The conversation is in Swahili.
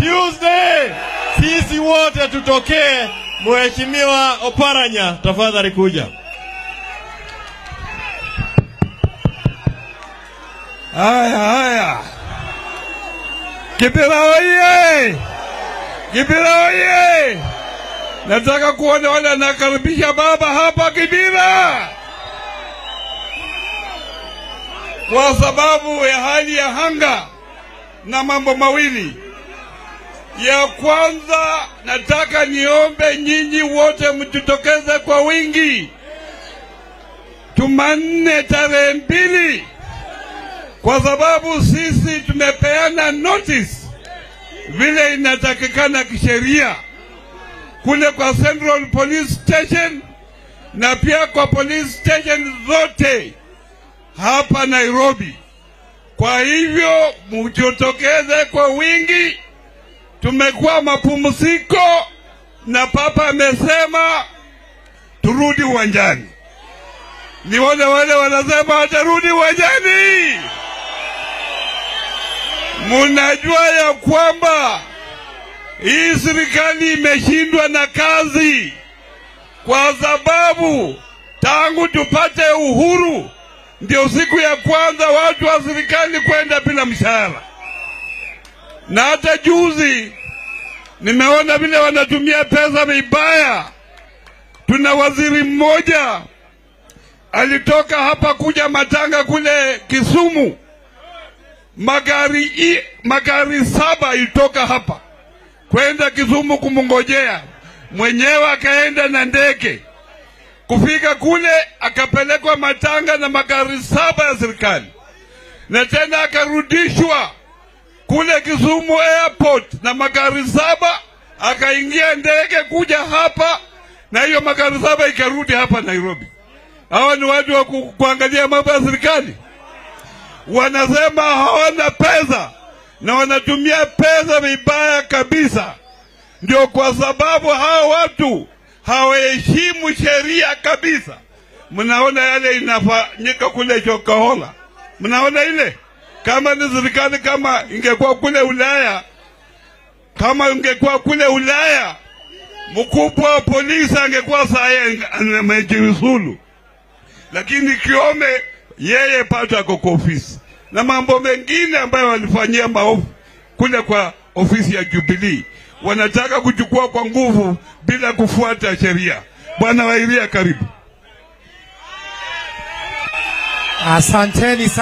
Tuesday sisi wote tutokee. Mheshimiwa Oparanya, tafadhali kuja. Haya, haya. Kibira oye! Kibira oye! Nataka kuona wale anakaribisha baba hapa Kibira, kwa sababu ya hali ya hanga na mambo mawili. Ya kwanza, nataka niombe nyinyi wote mjitokeze kwa wingi Jumanne tarehe mbili kwa sababu sisi tumepeana notice vile inatakikana kisheria kule kwa Central Police Station na pia kwa police station zote hapa Nairobi. Kwa hivyo mjitokeze kwa wingi. Tumekuwa mapumziko na papa amesema turudi uwanjani. Ni wale wale wanasema watarudi uwanjani. Munajua ya kwamba hii serikali imeshindwa na kazi, kwa sababu tangu tupate uhuru ndio siku ya kwanza watu wa serikali kwenda bila mshahara, na hata juzi nimeona vile wanatumia pesa vibaya. Tuna waziri mmoja alitoka hapa kuja matanga kule Kisumu, magari i, magari saba ilitoka hapa kwenda Kisumu kumngojea mwenyewe, akaenda na ndege kufika kule, akapelekwa matanga na magari saba ya serikali, na tena akarudishwa kule Kisumu airport na magari saba, akaingia ndege kuja hapa, na hiyo magari saba ikarudi hapa Nairobi. Hawa ni watu wa ku, kuangalia mambo ya serikali. Wanasema hawana pesa na wanatumia pesa vibaya kabisa. Ndio kwa sababu hawa watu hawaheshimu sheria kabisa. Mnaona yale inafanyika kule Chokahola, mnaona ile. Kama ni serikali, kama ingekuwa kule Ulaya, kama ingekuwa kule Ulaya, mkubwa wa polisi angekuwa saa amejiuzulu lakini Kiome yeye pato ako kwa ofisi na mambo mengine ambayo walifanyia maovu kule kwa ofisi ya Jubilee, wanataka kuchukua kwa nguvu bila kufuata sheria. Bwana Wairia, karibu. Asanteni sana.